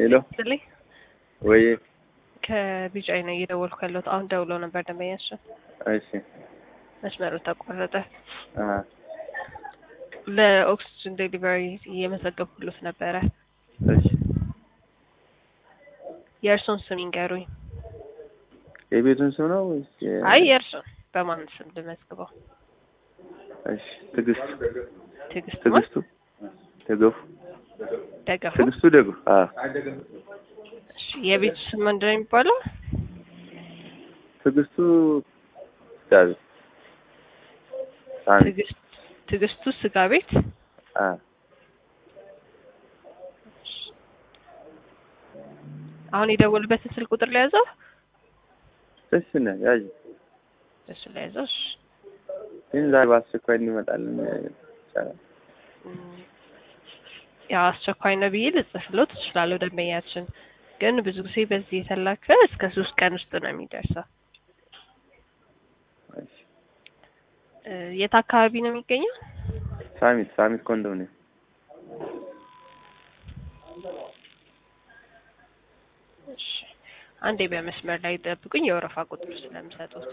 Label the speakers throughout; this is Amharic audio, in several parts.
Speaker 1: ሄሎ
Speaker 2: ስልኝ
Speaker 1: ወይ
Speaker 2: ከቢጫይ ነው እየደወልኩ ያለሁት። አሁን ደውሎ ነበር ደንበኛችን፣
Speaker 1: እሺ
Speaker 2: መስመሩ ተቆረጠ።
Speaker 1: አ
Speaker 2: ለኦክስጅን ዴሊቨሪ እየመዘገብኩሎት ነበረ።
Speaker 1: እሺ
Speaker 2: የእርሶን ስም ይንገሩኝ።
Speaker 1: የቤቱን ስም ነው ወይስ የ-
Speaker 2: አይ የእርሶን በማን ስም ልመዝግበው?
Speaker 1: እሺ ትዕግስት
Speaker 2: ትዕግስት ማ
Speaker 1: ትዕግስቱ ደገፉ
Speaker 2: ደገፉ።
Speaker 1: ትዕግስቱ ደጉ አ
Speaker 2: እሺ የቤቱ ስም ምንድን ነው የሚባለው?
Speaker 1: ትዕግስቱ ዳዊ ሳሚ
Speaker 2: ትዕግስት ትዕግስቱ ስጋ ቤት።
Speaker 1: አ
Speaker 2: አሁን የደወሉበትን ስልክ ቁጥር ለያዘው
Speaker 1: እሺ ነው ያዥ
Speaker 2: እሱ ለያዘው። እሺ
Speaker 1: ግን ዛሬ በአስቸኳይ እንዲመጣልን ይቻላል
Speaker 2: እም፣ ያው አስቸኳይ ነው ብዬ ልጽፍሎት እችላለሁ። ደንበኛችን ግን ብዙ ጊዜ በዚህ የተላከ እስከ ሶስት ቀን ውስጥ ነው የሚደርሰው።
Speaker 1: እሺ
Speaker 2: እ፣ የት አካባቢ ነው የሚገኘው?
Speaker 1: ሳሚት ሳሚት ኮንዶሚኒየም
Speaker 2: እሺ አንዴ በመስመር ላይ ጠብቁኝ፣ የወረፋ ቁጥር ስለምሰጡት።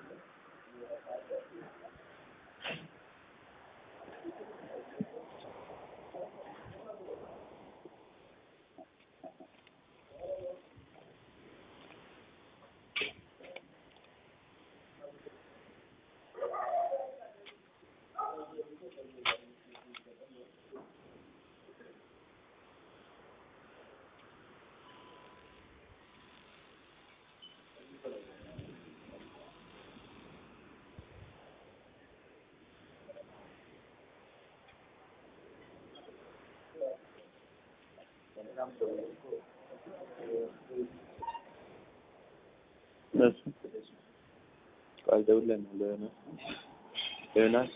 Speaker 1: እሱ ቃል ደውለን ለዮናስ ለዮናስ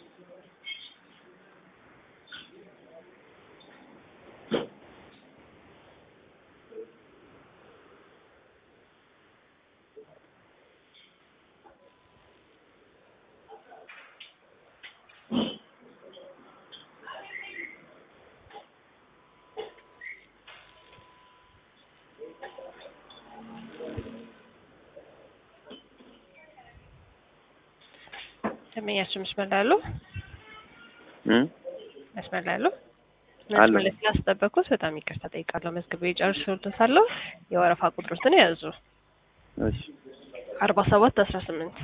Speaker 2: ደንበኛችን መስመር ላይ አሉ?
Speaker 1: እም
Speaker 2: መስመር ላይ አሉ?
Speaker 1: አሉ።
Speaker 2: መስመር ላይ ስላስጠበቅኩት በጣም ይቅርታ ጠይቃለሁ። መዝግቤ ጨርሼልዎታለሁ። የወረፋ ቁጥሮትን ያዙ።
Speaker 1: እሺ
Speaker 2: አርባ ሰባት አስራ ስምንት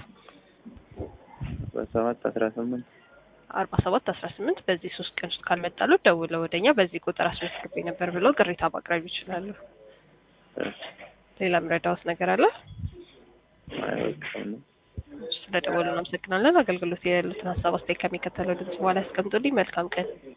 Speaker 1: በሰባት አስራ ስምንት
Speaker 2: አርባ ሰባት አስራ ስምንት በዚህ ሶስት ቀን ውስጥ ካልመጣሉ ደውለው ወደኛ በዚህ ቁጥር አስመዝግቤ ነበር ብለው ቅሬታ ማቅረብ ይችላሉ።
Speaker 1: እሺ
Speaker 2: ሌላ ምረዳዎት ነገር አለ?
Speaker 1: አይወቅም
Speaker 2: ስለደወሉ እናመሰግናለን። አገልግሎት ያሉትን ሀሳብ አስተያየት ከሚከተለው ድምጽ በኋላ ያስቀምጡልኝ። መልካም ቀን